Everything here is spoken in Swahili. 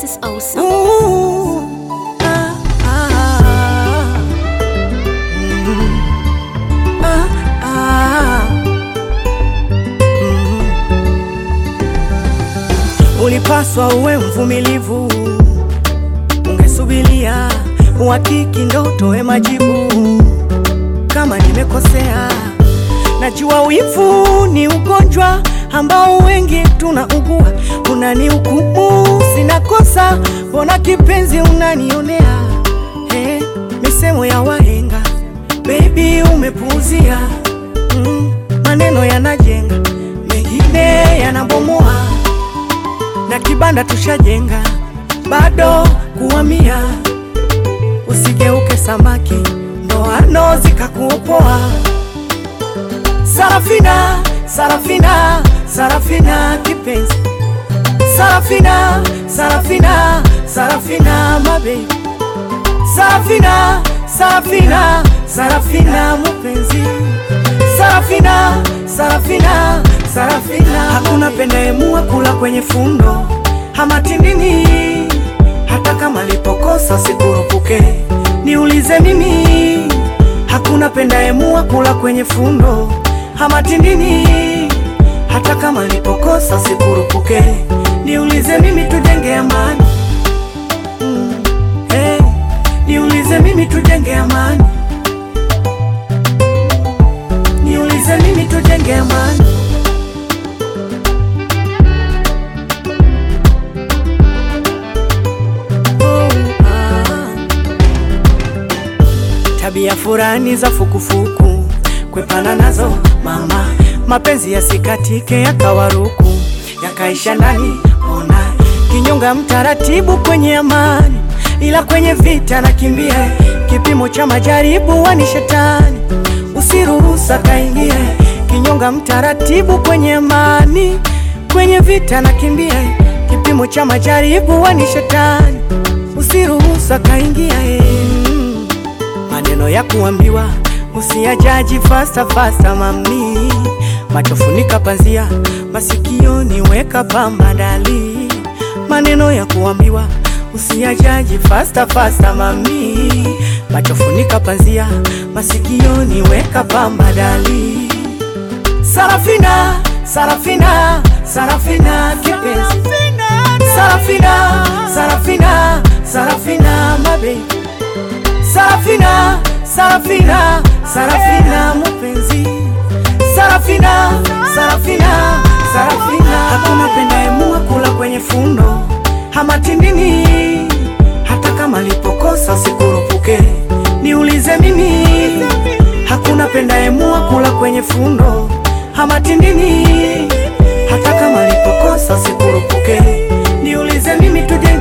is awesome. Ooh, ah, ah, mm, ah, ah, mm. Ulipaswa uwe mvumilivu, ungesubilia uhakiki ndo utoe majibu. Kama nimekosea, najua wivu ni ugonjwa ambao wengi tunaugua. Unanihukumu sina kosa, mbona kipenzi unanionea? Hey, misemo ya wahenga baby umepuuzia. Mm, maneno yanajenga, mengine yanabomoa, na kibanda tushajenga, bado kuhamia. Usigeuke samaki, ndoano zikakuopoa. Sarafina, Sarafina, Sarafina kipenzi, Sarafina, Sarafina, Sarafina mabe, Sarafina, Sarafina, Sarafina mupenzi, Sarafina, Sarafina, Sarafina. Hakuna pendaemua kula kwenye fundo hamatindini, hata kama lipokosa sikurupuke, niulize mimi Hakuna pendaemua kula kwenye fundo hamatindini, hata kama lipokosa sikurupuke, niulize mimi tujenge amani mm. hey. Niulize mimi tujenge amani, niulize mimi tujenge amani. Oh, ah. Tabia furani za fukufuku kwepana nazo mama, mapenzi yasikatike yakawaruku yakaisha ndani, ona kinyonga mtaratibu kwenye amani, ila kwenye vita nakimbia, kipimo cha majaribu wani shetani, usiruhusa kaingie, kinyonga mtaratibu kwenye amani, kwenye vita nakimbia, kipimo cha majaribu wani shetani, usiruhusa kaingia mm. Maneno ya kuambiwa usiyajaji fasta fasta, mami, macho funika panzia, masikioni weka pamba dali. Maneno ya kuambiwa usiyajaji fasta fasta, mami, macho funika panzia, masikioni weka pamba dali. Sarafina, Sarafina, Sarafina kipenzi, Sarafina, Sarafina, Sarafina mabe Sarafina, Sarafina, Sarafina mupenzi, Sarafina, Sarafina, Sarafina. Hakuna pendaemua kula kwenye fundo hamatindini, hata kama lipokosa sikurupuke, niulize mimi. Hakuna pendaemua kula kwenye fundo hamatindini, hata kama lipokosa sikurupuke, niulize mimi tuje